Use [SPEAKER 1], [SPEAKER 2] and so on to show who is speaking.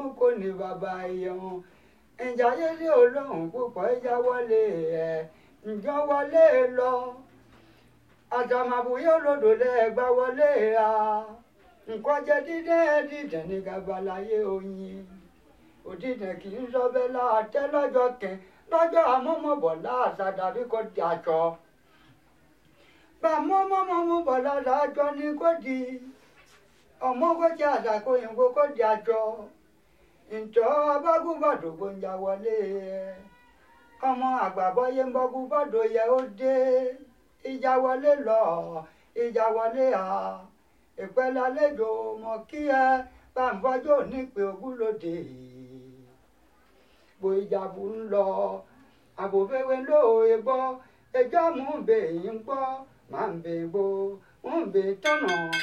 [SPEAKER 1] kò ní bàbá ìyẹ̀hún ìjà yẹlé olóhùn púpọ̀ ìjà wọlé ẹ̀ ǹjọ́ wọlé lọ àtàmàbùyọ́ lòdò lẹ́ẹ̀gbá wọlé a nǹkan jẹ́ dídẹ́ dídẹ́ ní gabalayé oyin òdìdẹ kì í sọ bẹ́ẹ̀ láàtẹ́ lọ́jọ́ kẹ́ lọ́jọ́ àmọ́mọ́bọ̀ láàṣà dàbí kò di àjọ bá mọ́mọ́mọ́mọ́ bọ̀ lára àjọ ni kò di ọmọ kò di àṣàkó òyìnbó kò di àjọ ǹjọ́ abágúbọ̀dọ̀ gbòǹjà wọlé ẹ̀ ọmọ àgbàbọ́yé ń bọ́gú bọ́dọ̀ yẹ ó dé ìjà wọlé lọ ìjà wọlé à ìpẹ́lẹ́ àlejò mọ̀ kí ẹ bá ń fọjọ́ nípe ogúnlódé bó ìjàbù ń lọ àbòfẹ́wé lóòye gbọ́ ẹjọ́ mú bèè ń gbọ́ máa ń bèè bó ń bèè tọ̀nà.